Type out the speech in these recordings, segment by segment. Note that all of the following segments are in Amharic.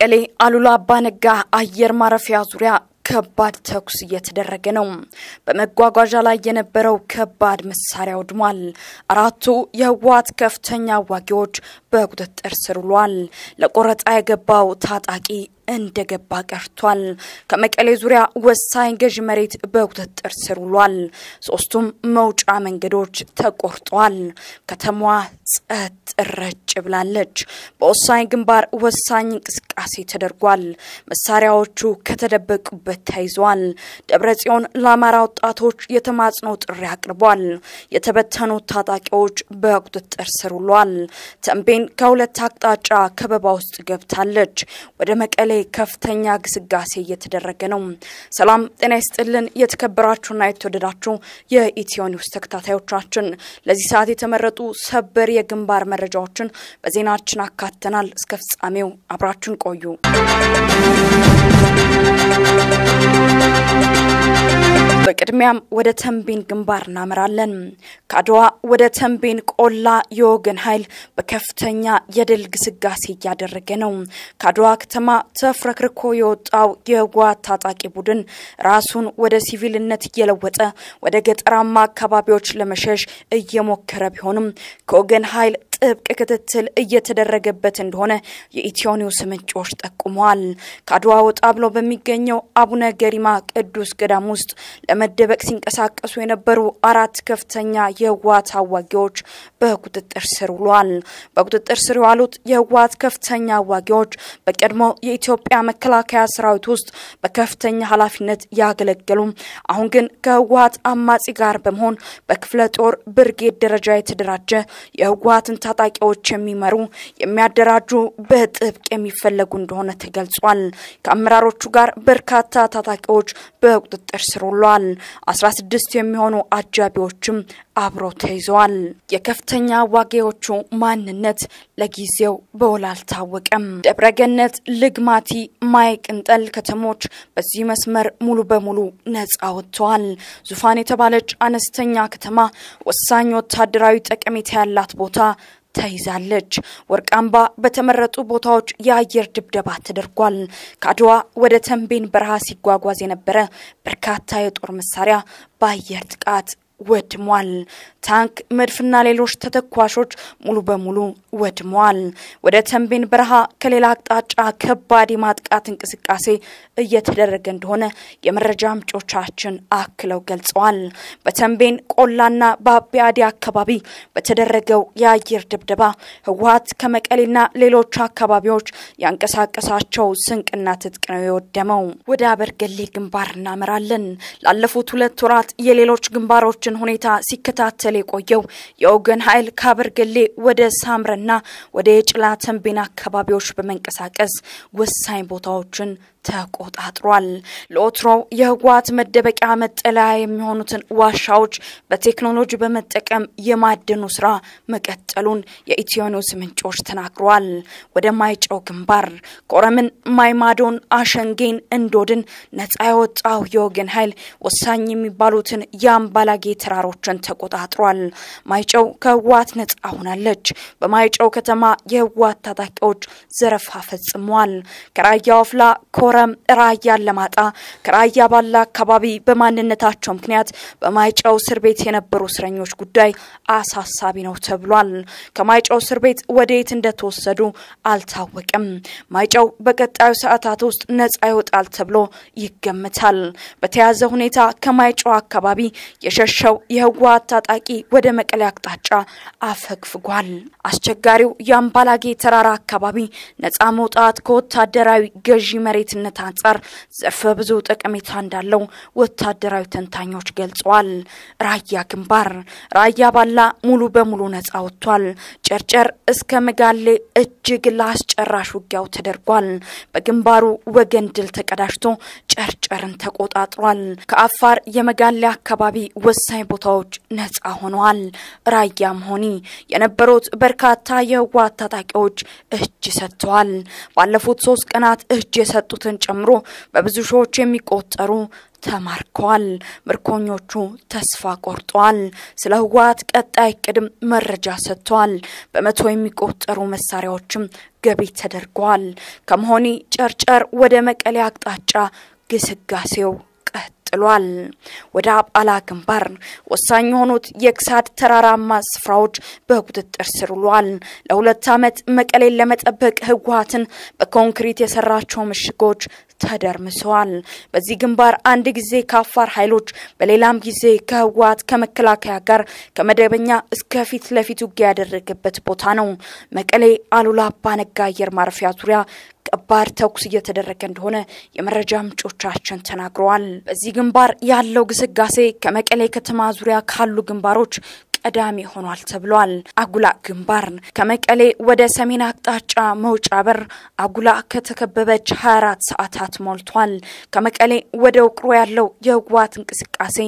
በመቀሌ አሉላ አባነጋ አየር ማረፊያ ዙሪያ ከባድ ተኩስ እየተደረገ ነው። በመጓጓዣ ላይ የነበረው ከባድ መሳሪያ ወድሟል። አራቱ የህወሓት ከፍተኛ አዋጊዎች በቁጥጥር ስር ውሏል። ለቆረጣ የገባው ታጣቂ እንደገባ ቀርቷል። ከመቀሌ ዙሪያ ወሳኝ ገዢ መሬት በቁጥጥር ስር ውሏል። ሶስቱም መውጫ መንገዶች ተቆርጧል። ከተማዋ ጸጥ ረጭ ብላለች። በወሳኝ ግንባር ወሳኝ እንቅስቃሴ ተደርጓል። መሳሪያዎቹ ከተደበቁበት ተይዘዋል። ደብረ ጽዮን ለአማራ ወጣቶች የተማጽኖ ጥሪ አቅርቧል። የተበተኑት ታጣቂዎች በቁጥጥር ስር ውሏል። ተንቤን ከሁለት አቅጣጫ ከበባ ውስጥ ገብታለች። ወደ መቀሌ ከፍተኛ ግስጋሴ እየተደረገ ነው። ሰላም ጤና ይስጥልን። የተከበራችሁና የተወደዳችሁ የኢትዮ ኒውስ ተከታታዮቻችን ለዚህ ሰዓት የተመረጡ ሰበር የግንባር መረጃዎችን በዜናችን አካተናል። እስከ ፍጻሜው አብራችን ቆዩ። በቅድሚያም ወደ ተንቤን ግንባር እናመራለን። ከአድዋ ወደ ተንቤን ቆላ የወገን ኃይል በከፍተኛ የድል ግስጋሴ እያደረገ ነው። ከአድዋ ከተማ ተፍረክርኮ የወጣው የህወሓት ታጣቂ ቡድን ራሱን ወደ ሲቪልነት እየለወጠ ወደ ገጠራማ አካባቢዎች ለመሸሽ እየሞከረ ቢሆንም ከወገን ኃይል ጥብቅ ክትትል እየተደረገበት እንደሆነ የኢትዮ ኒውስ ምንጮች ጠቁመዋል። ከአድዋ ወጣ ብሎ በሚገኘው አቡነ ገሪማ ቅዱስ ገዳም ውስጥ ለመደበቅ ሲንቀሳቀሱ የነበሩ አራት ከፍተኛ የህወሓት አዋጊዎች በቁጥጥር ስር ውሏል። በቁጥጥር ስር የዋሉት የህወሓት ከፍተኛ አዋጊዎች በቀድሞ የኢትዮጵያ መከላከያ ሰራዊት ውስጥ በከፍተኛ ኃላፊነት ያገለገሉ አሁን ግን ከህወሓት አማጺ ጋር በመሆን በክፍለ ጦር ብርጌድ ደረጃ የተደራጀ የህወሓትን ታጣቂዎች የሚመሩ የሚያደራጁ በጥብቅ የሚፈለጉ እንደሆነ ተገልጿል። ከአመራሮቹ ጋር በርካታ ታጣቂዎች በቁጥጥር ስር ውለዋል። አስራ ስድስት የሚሆኑ አጃቢዎችም አብረው ተይዘዋል። የከፍተኛ አዋጊዎቹ ማንነት ለጊዜው በውል አልታወቀም። ደብረገነት፣ ልግማቲ፣ ማይ ቅንጠል ከተሞች በዚህ መስመር ሙሉ በሙሉ ነጻ ወጥተዋል። ዙፋን የተባለች አነስተኛ ከተማ ወሳኝ ወታደራዊ ጠቀሜታ ያላት ቦታ ተይዛለች። ወርቃምባ በተመረጡ ቦታዎች የአየር ድብደባ ተደርጓል። ከአድዋ ወደ ተንቤን በረሃ ሲጓጓዝ የነበረ በርካታ የጦር መሳሪያ በአየር ጥቃት ወድሟል። ታንክ፣ መድፍና ሌሎች ተተኳሾች ሙሉ በሙሉ ወድመዋል። ወደ ተንቤን በረሃ ከሌላ አቅጣጫ ከባድ የማጥቃት እንቅስቃሴ እየተደረገ እንደሆነ የመረጃ ምንጮቻችን አክለው ገልጸዋል። በተንቤን ቆላና በአቢያዲ አካባቢ በተደረገው የአየር ድብደባ ህወሓት ከመቀሌና ሌሎች አካባቢዎች ያንቀሳቀሳቸው ስንቅና ትጥቅ ነው የወደመው። ወደ አበርገሌ ግንባር እናመራለን። ላለፉት ሁለት ወራት የሌሎች ግንባሮችን ሁኔታ ሲከታተል የቆየው የወገን ኃይል ከአበርገሌ ወደ ሳምረና ወደ የጭላ ተንቤን አካባቢዎች በመንቀሳቀስ ወሳኝ ቦታዎችን ተቆጣጥሯል። ለወትሮው የህወሓት መደበቂያ መጠለያ የሚሆኑትን ዋሻዎች በቴክኖሎጂ በመጠቀም የማደኑ ስራ መቀጠሉን የኢትዮ ኒውስ ምንጮች ተናግረዋል። ወደ ማይጨው ግንባር ኮረምን፣ ማይማዶን፣ አሸንጌን፣ እንዶድን ነጻ የወጣው የወገን ኃይል ወሳኝ የሚባሉትን የአምባላጌ ተራሮችን ተቆጣጥሯል። ማይጨው ከህወሓት ነጻ ሆናለች። በማይጨው ከተማ የህወሓት ታጣቂዎች ዘረፋ ፈጽመዋል። ከራያ ወፍላ ኮረም ራያ አላማጣ ከራያ ባላ አካባቢ በማንነታቸው ምክንያት በማይጨው እስር ቤት የነበሩ እስረኞች ጉዳይ አሳሳቢ ነው ተብሏል። ከማይጨው እስር ቤት ወደ የት እንደተወሰዱ አልታወቅም። ማይጨው በቀጣዩ ሰዓታት ውስጥ ነጻ ይወጣል ተብሎ ይገምታል። በተያያዘ ሁኔታ ከማይጨው አካባቢ የሸሸው የህወሓት ታጣቂ ወደ መቀሌ አቅጣጫ አፈግፍጓል። አስቸጋሪው የአምባላጌ ተራራ አካባቢ ነጻ መውጣት ከወታደራዊ ገዢ መሬትነት አንጻር ዘርፈ ብዙ ጠቀሜታ እንዳለው ወታደራዊ ተንታኞች ገልጸዋል። ራያ ግንባር ራያ ባላ ሙሉ በሙሉ ነጻ ወጥቷል። ጨርጨር እስከ መጋሌ እጅግ ለአስጨራሽ ውጊያው ተደርጓል። በግንባሩ ወገን ድል ተቀዳጅቶ ጨርጨርን ተቆጣጥሯል። ከአፋር የመጋሌ አካባቢ ወሳኝ ቦታዎች ነጻ ሆነዋል። ራያ መሆኒ የነበሩት በርካታ የህወሓት ታጣቂዎች እጅ ሰጥተዋል። ባለፉት ሶስት ቀናት እጅ የሰጡትን ጨምሮ በብዙ ሺዎች የሚቆጠሩ ተማርከዋል። ምርኮኞቹ ተስፋ ቆርጠዋል። ስለ ህወሓት ቀጣይ ቅድም መረጃ ሰጥተዋል። በመቶ የሚቆጠሩ መሳሪያዎችም ገቢ ተደርጓል። ከመሆኒ ጨርጨር ወደ መቀሌ አቅጣጫ ግስጋሴው ቀጥሏል። ወደ አጳላ ግንባር ወሳኝ የሆኑት የክሳድ ተራራማ ስፍራዎች በቁጥጥር ስር ውሏል። ለሁለት ዓመት መቀሌን ለመጠበቅ ህወሓትን በኮንክሪት የሰራቸው ምሽጎች ተደርምሰዋል። በዚህ ግንባር አንድ ጊዜ ከአፋር ኃይሎች በሌላም ጊዜ ከህወሓት ከመከላከያ ጋር ከመደበኛ እስከ ፊት ለፊት ውጊያ ያደረገበት ቦታ ነው። መቀሌ አሉላ አባነጋ አየር ማረፊያ ዙሪያ ከባድ ተኩስ እየተደረገ እንደሆነ የመረጃ ምንጮቻችን ተናግረዋል። በዚህ ግንባር ያለው ግስጋሴ ከመቀሌ ከተማ ዙሪያ ካሉ ግንባሮች ቀዳሚ ሆኗል ተብሏል። አጉላ ግንባር ከመቀሌ ወደ ሰሜን አቅጣጫ መውጫ በር አጉላ ከተከበበች 24 ሰዓታት ሞልቷል። ከመቀሌ ወደ ውቅሮ ያለው የህወሓት እንቅስቃሴ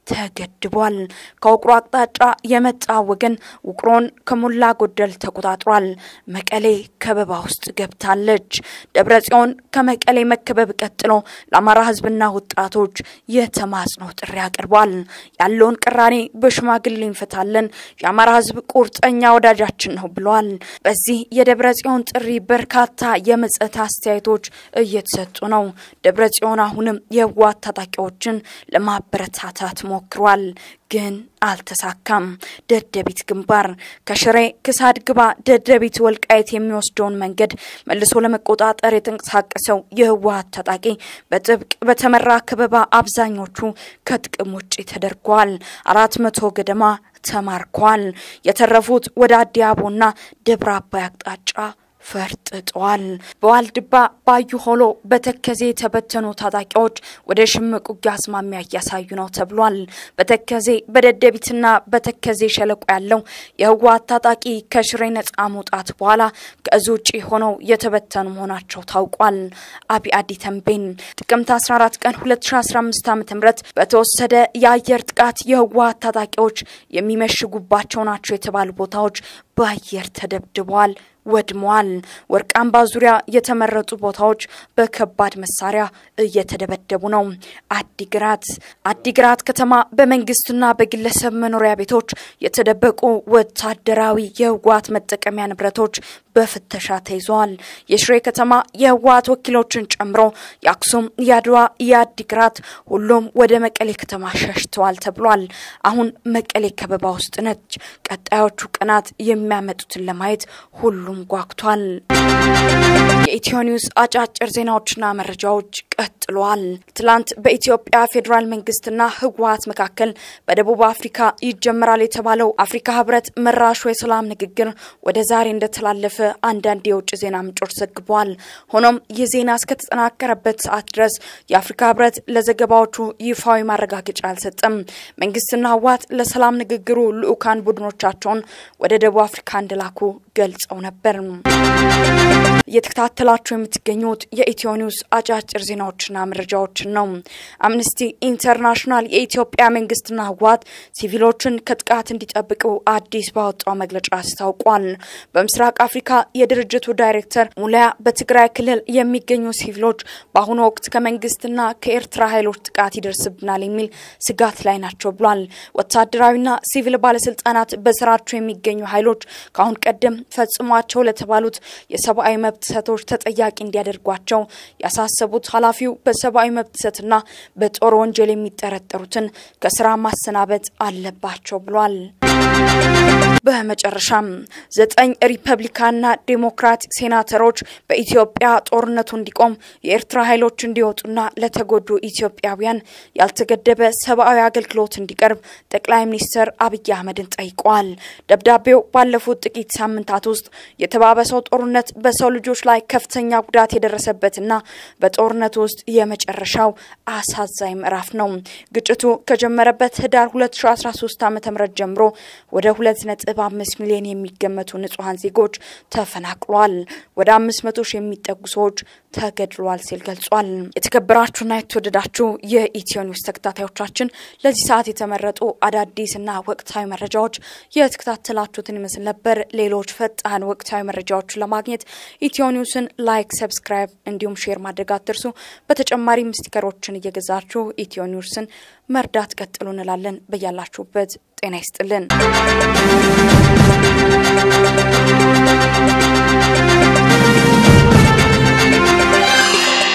ተገድቧል። ከውቅሮ አቅጣጫ የመጣ ወገን ውቅሮን ከሞላ ጎደል ተቆጣጥሯል። መቀሌ ከበባ ውስጥ ገብታለች። ደብረ ጽዮን ከመቀሌ መከበብ ቀጥሎ ለአማራ ህዝብና ወጣቶች የተማጽኖ ጥሪ አቅርቧል። ያለውን ቅራኔ በሽማግሌ እንፈታለን፣ የአማራ ህዝብ ቁርጠኛ ወዳጃችን ነው ብሏል። በዚህ የደብረ ጽዮን ጥሪ በርካታ የምጸት አስተያየቶች እየተሰጡ ነው። ደብረ ጽዮን አሁንም የህወሓት ታጣቂዎችን ለማበረታታት ሞክሯል፣ ግን አልተሳካም። ደደቢት ግንባር ከሽሬ ክሳድ ግባ ደደቢት ወልቃይት የሚወስደውን መንገድ መልሶ ለመቆጣጠር የተንቀሳቀሰው የህወሓት ታጣቂ በጥብቅ በተመራ ከበባ አብዛኞቹ ከጥቅም ውጭ ተደርጓል። አራት መቶ ገደማ ተማርኳል። የተረፉት ወደ አዲያቦና ደብረ አባይ አቅጣጫ ፈርጥጠዋል። በዋልድባ ባዩ ሆሎ በተከዜ የተበተኑ ታጣቂዎች ወደ ሽምቅ ውጊያ አዝማሚያ እያሳዩ ነው ተብሏል። በተከዜ በደደቢትና በተከዜ ሸለቆ ያለው የህወሓት ታጣቂ ከሽሬ ነጻ መውጣት በኋላ ከእዙ ውጭ ሆነው የተበተኑ መሆናቸው ታውቋል። አቢ አዲ ተንቤን ጥቅምት 14 ቀን 2015 ዓ ም በተወሰደ የአየር ጥቃት የህወሓት ታጣቂዎች የሚመሽጉባቸው ናቸው የተባሉ ቦታዎች በአየር ተደብድበዋል ወድመዋል። ወርቅ አምባ ዙሪያ የተመረጡ ቦታዎች በከባድ መሳሪያ እየተደበደቡ ነው። አዲግራት አዲግራት ከተማ በመንግስትና በግለሰብ መኖሪያ ቤቶች የተደበቁ ወታደራዊ የህወሓት መጠቀሚያ ንብረቶች በፍተሻ ተይዘዋል። የሽሬ ከተማ የህወሓት ወኪሎችን ጨምሮ የአክሱም፣ የአድዋ፣ የአዲግራት ሁሉም ወደ መቀሌ ከተማ ሸሽተዋል ተብሏል። አሁን መቀሌ ከበባ ውስጥ ነች። ቀጣዮቹ ቀናት የሚያመጡትን ለማየት ሁሉም ጓጉቷል። የኢትዮ ኒውስ አጫጭር ዜናዎችና መረጃዎች ቀጥሏል። ትላንት በኢትዮጵያ ፌዴራል መንግስትና ህወሓት መካከል በደቡብ አፍሪካ ይጀመራል የተባለው አፍሪካ ህብረት መራሹ የሰላም ንግግር ወደ ዛሬ እንደተላለፈ አንዳንድ የውጭ ዜና ምንጮች ዘግበዋል። ሆኖም ይህ ዜና እስከተጠናከረበት ሰዓት ድረስ የአፍሪካ ህብረት ለዘገባዎቹ ይፋዊ ማረጋገጫ አልሰጠም። መንግስትና ህወሓት ለሰላም ንግግሩ ልዑካን ቡድኖቻቸውን ወደ ደቡብ አፍሪካ እንደላኩ ገልጸው ነበር። እየተከታተላችሁ የምትገኙት የኢትዮ ኒውስ አጫጭር ዜናዎችና መረጃዎችን ነው። አምነስቲ ኢንተርናሽናል የኢትዮጵያ መንግስትና ህወሓት ሲቪሎችን ከጥቃት እንዲጠብቁ አዲስ ባወጣው መግለጫ አስታውቋል። በምስራቅ አፍሪካ የድርጅቱ ዳይሬክተር ሙላያ በትግራይ ክልል የሚገኙ ሲቪሎች በአሁኑ ወቅት ከመንግስትና ከኤርትራ ኃይሎች ጥቃት ይደርስብናል የሚል ስጋት ላይ ናቸው ብሏል። ወታደራዊና ሲቪል ባለስልጣናት በስራቸው የሚገኙ ኃይሎች ከአሁን ቀደም ፈጽሟቸው ለተባሉት የሰብአዊ መብት ጥሰቶች ተጠያቂ እንዲያደርጓቸው ያሳሰቡት ኃላፊው በሰብአዊ መብት ጥሰትና በጦር ወንጀል የሚጠረጠሩትን ከስራ ማሰናበት አለባቸው ብሏል። በመጨረሻም ዘጠኝ ሪፐብሊካንና ዴሞክራት ሴናተሮች በኢትዮጵያ ጦርነቱ እንዲቆም የኤርትራ ኃይሎች እንዲወጡና ለተጎዱ ኢትዮጵያውያን ያልተገደበ ሰብአዊ አገልግሎት እንዲቀርብ ጠቅላይ ሚኒስትር አብይ አህመድን ጠይቀዋል። ደብዳቤው ባለፉት ጥቂት ሳምንታት ውስጥ የተባበሰው ጦርነት በሰው ልጆች ላይ ከፍተኛ ጉዳት የደረሰበትና በጦርነቱ ውስጥ የመጨረሻው አሳዛኝ ምዕራፍ ነው። ግጭቱ ከጀመረበት ህዳር 2013 ዓ ም ጀምሮ ወደ ሁለት ነጥብ አምስት ሚሊዮን የሚገመቱ ንጹሐን ዜጎች ተፈናቅሏል። ወደ አምስት መቶ ሺህ የሚጠጉ ሰዎች ተገድሏል ሲል ገልጿል። የተከበራችሁና የተወደዳችሁ የኢትዮ ኒውስ ተከታታዮቻችን ለዚህ ሰዓት የተመረጡ አዳዲስና ወቅታዊ መረጃዎች የተከታተላችሁትን ይመስል ነበር። ሌሎች ፈጣን ወቅታዊ መረጃዎችን ለማግኘት ኢትዮ ኒውስን ላይክ፣ ሰብስክራይብ እንዲሁም ሼር ማድረግ አትርሱ። በተጨማሪም ስቲከሮችን እየገዛችሁ ኢትዮ ኒውስን መርዳት ቀጥሉ እንላለን። በያላችሁበት ጤና ይስጥልን።